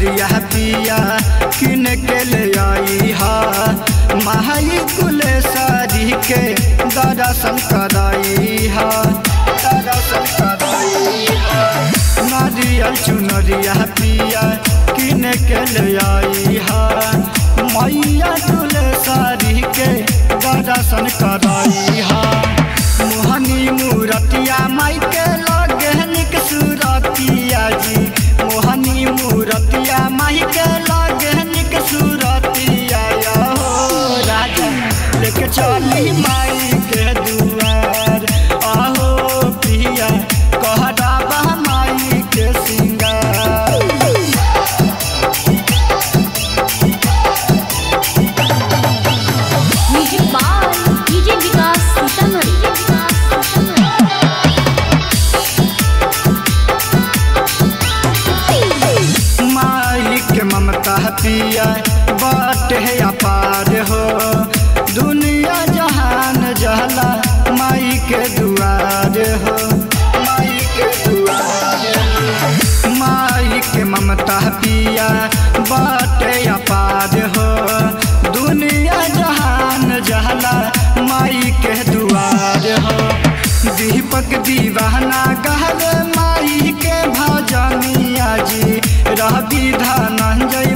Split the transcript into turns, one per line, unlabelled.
चुनरिया पिया किन के ले आई हा माई कुलेश्वरी के दर्शन कराई हा दर्शन कराई हा नारियल चुनरिया पिया किन के ले आई हा मैया कुलेश्वरी के दर्शन कराई हा मोहनी मूरतिया माई के लगे निक सूरतिया जी मोहनी मूरतिया माई के लगे निक सूरतिया या हो राजा लेके चली माई के दुआर आहो पिया कहराबा माई के सिंगार
music by DJ Vikas Sitamarhi
माई के ममता पिया बाट है अपार हो दुनिया जहान जहला माई के दुआर हो माई के दुआर हो माई के ममता पिया बाट अपार हो दुनिया जहान जहला माई के दुआर हो दीपक दीवाना कहल माई के भजनिया जी रह विधान जय